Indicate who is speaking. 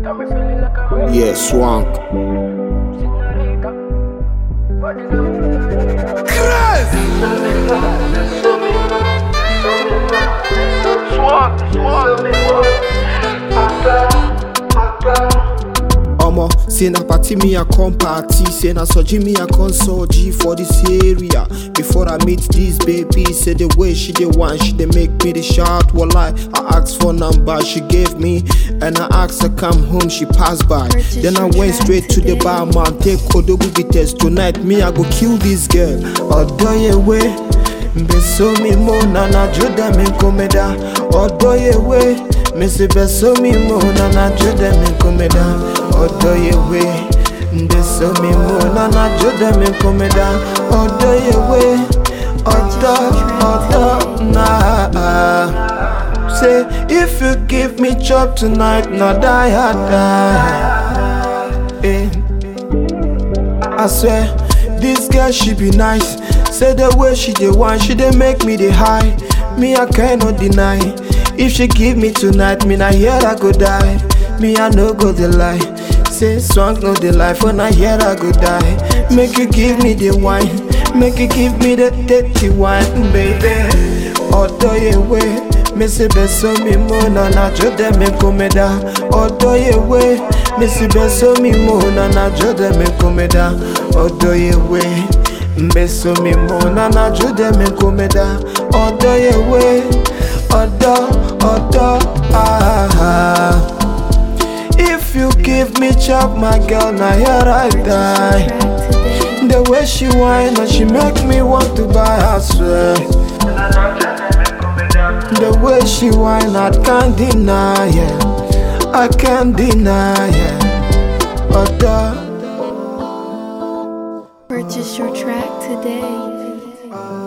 Speaker 1: Yeah, swank. Omo, say na party me a come party, say na soji me a console G for this area. Before I meet this baby, say the way she dey want, she dey make me the shout. Walai, I asked for number, she gave me, and I asked her come home, she passed by. Then I went straight to the bar, man, take Odogu test tonight. Me I go kill this girl. Odoyewe, beso mi mo na na juda mi komeda. Odoyewe, me say beso mi mo na na juda mi komeda. Odoyewe, beso mi mo na na juda mi komeda. Odoyewe, odo odo na. Say if you give me chop tonight, na die I die. Eh. I swear, this girl she be nice. Say the way she dey whine, she dey make me dey high. Me I cannot deny. If she give me tonight, me na here I go die. Me I no go dey lie. Say swank no dey lie, for na here I go die. Make you give me the wine, make you give me the dirty wine, baby. Odoyewe, me say beso mi mo na na jode me komeda. Odoyewe, me say beso mi mo na na jode me komeda. Odoyewe, beso mi mo na na jode me komeda. Odoyewe, odo odo ah. If you give me chop, my girl, now here I die. The way she whine and she make me want to buy her swear. The way she whine, I can't deny it. I can't deny it. Odo.
Speaker 2: Purchase your track today.